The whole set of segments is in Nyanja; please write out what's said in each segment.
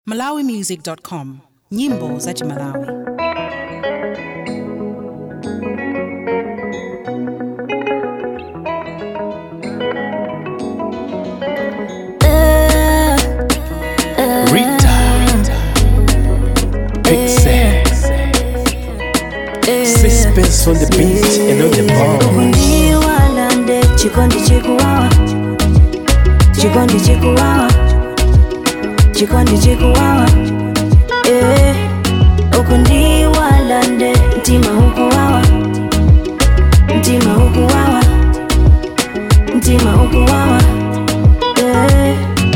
malawimusic.com nyimbo za chimalawi Rita. Big Sass. Suspense on the beat and on the bar. ndiwalande chikondi chikuwawa chikondi chikuwawa chikondi chikuwawa eh uku ndiwalande mtima ukuwawa mtima ukuwawa mtima ukuwawa eh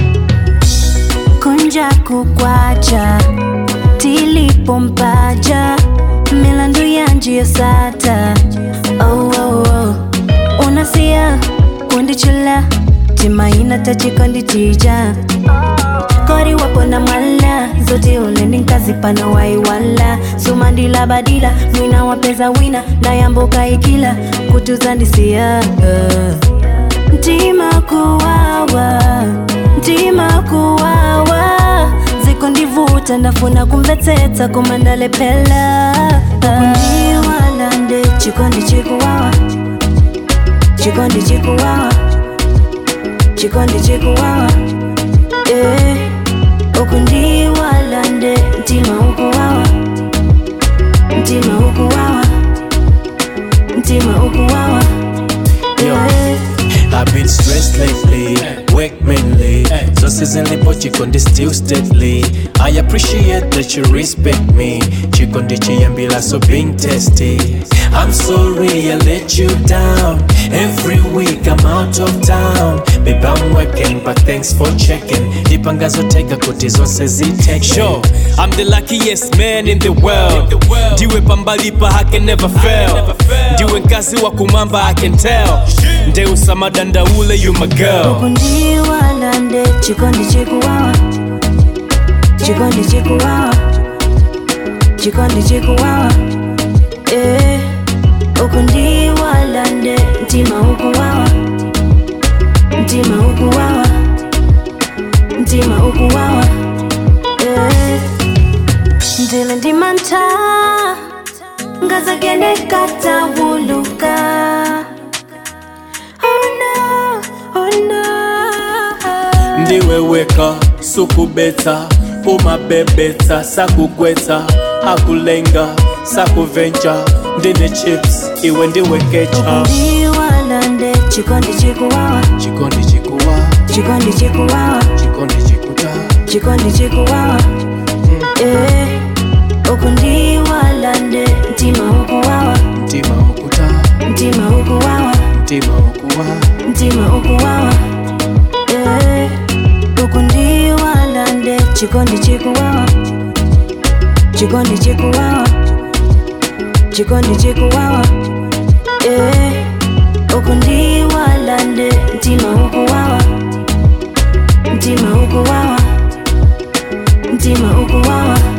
kunja kukwacha tilipompaja milandu ya njia sata oh, oh, oh. unasia kundichula timaina tachikondi tija kori wapo na mwala zote uleni nkazipana waiwala sumandila badila mwina wapeza wina na yamboka ikila kutuzandisia uh. Ntima kuwawa, ntima kuwawa ziko ndivuta ndafuna kumvetsetsa kumandalepela kundiwalande chikondi chikuwawa chikondi chikuwawa chikondi chikuwawa eh uku ndiwalande mtima ukuwawa mtima ukuwawa mtima ukuwawa Yo. eh. I've been stressed lately, work mainly. So seasonally, but Chikondi still steadily. I appreciate that you respect me. Chikondi Chiyambila, so being testy. I'm sorry I let you down. Every week I'm out of town. Babe, I'm working, but thanks for checking. Dipangazo tega kuti zonse ziteke. Sure, I'm the luckiest man in the world. Ndiwe pambalipa, I can never fail. Ndiwe nkazi wa kumamba, I can tell. Ndeusa madanda ule, you my girl. kundiwalande chikondi chikuwawa chikondi chikuwawa chikondi chikuwawa eh uku ndiwalande mtima ukuwawa mtima ukuwawa mtima ukuwawa eh ndile ndimanta ngazagende katawuluka oh no oh no ndiweweka sukubeta umabebeta sakugweta akulenga sakuvenja ndine chips iwe ndiwekecha ndiwalande chikondi chikuwawa chikondi chikuwa chikondi chikuwawa chikondi chikuta chikondi chikuwawa eh uku ndiwalande mtima ukuwawa mtima ukuta mtima ukuwawa mtima ukuwa mtima ukuwawa eh uku ndiwalande chikondi chikuwawa chikondi chikuwawa chikondi chikuwawa eh uku ndiwalande mtima ukuwawa mtima ukuwawa mtima ukuwawa